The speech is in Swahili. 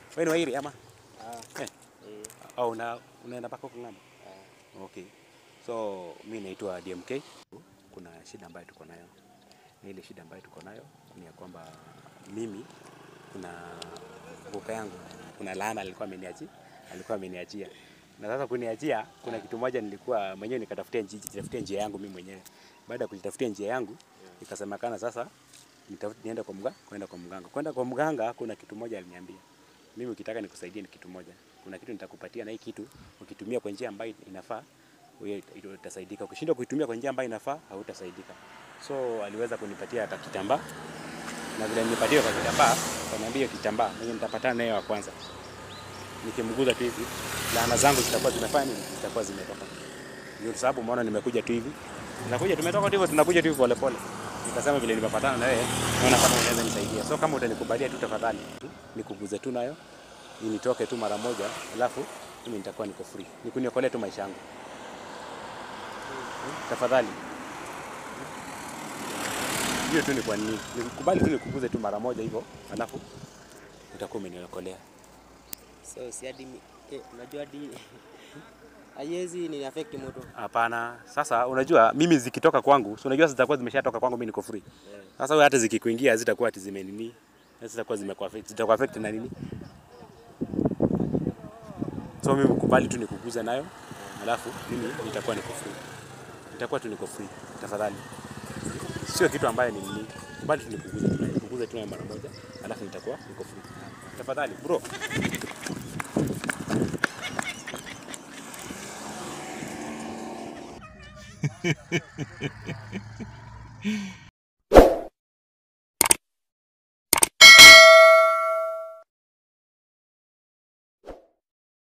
Wewe ni Wairi ama? Ah, Eh. eh, Au una unaenda mpaka huko ng'ambo? ah. Okay. So mi naitwa DMK. Kuna shida ambayo tuko nayo, na ile shida ambayo tuko nayo ni ya kwamba mimi kuna kuka yangu kuna laana alikuwa ameniachia, alikuwa ameniachia na sasa kuniachia, kuna kitu moja nilikuwa mwenyewe nikatafutia njia, jitafutia njia yangu mimi mwenyewe. Baada ya kujitafutia njia yangu, ikasemekana sasa nitafute niende kwa mganga, kwenda kwa mganga. Kwenda kwa mganga, kuna kitu moja aliniambia, mimi ukitaka nikusaidie ni kitu moja, kuna kitu nitakupatia, na hii kitu ukitumia kwa njia ambayo inafaa wewe ita- utasaidika. Ukishindwa kuitumia kwa njia ambayo inafaa, hautasaidika. So aliweza kunipatia hata kitambaa, na vile nilipatia kwa kitambaa, kaniambia hiyo kitambaa mwenye nitapatana naye wa kwanza, nikimguza tu hivi, laana zangu zitakuwa zimefanya nini? Zitakuwa zimetoka. Ndio sababu umeona nimekuja tu hivi, tunakuja tumetoka tu hivyo, tunakuja tu hivyo pole pole. Nikasema vile nimepatana na wewe, naona kama unaweza nisaidia. So kama utanikubalia tu tafadhali, nikuguze tu nayo nitoke tu mara moja, alafu mimi nitakuwa niko free, nikuniokolee tu maisha yangu tafadhali. Hiyo tu ni kwa nini, nikubali tu nikuguze tu mara moja hivyo, alafu utakuwa umeniokolea. So si hadi mi- eh, unajua hadi haiwezi ni affect mtu. Hapana, sasa unajua mimi zikitoka kwangu, si unajua zitakuwa zimeshatoka kwangu, mimi niko free. Eh, Sasa wewe hata zikikuingia zitakuwa ati zimenini, zitakuwa zimekuaffect, zitakuaffect na nini? So mimi kubali tu nikuguze nayo, alafu mimi nitakuwa niko free, nitakuwa tu niko free, tafadhali. Sio kitu ambaye ni nini, kubali tu nikuguze tu nayo, nikuguze tu nayo mara moja, alafu nitakuwa niko free, tafadhali bro.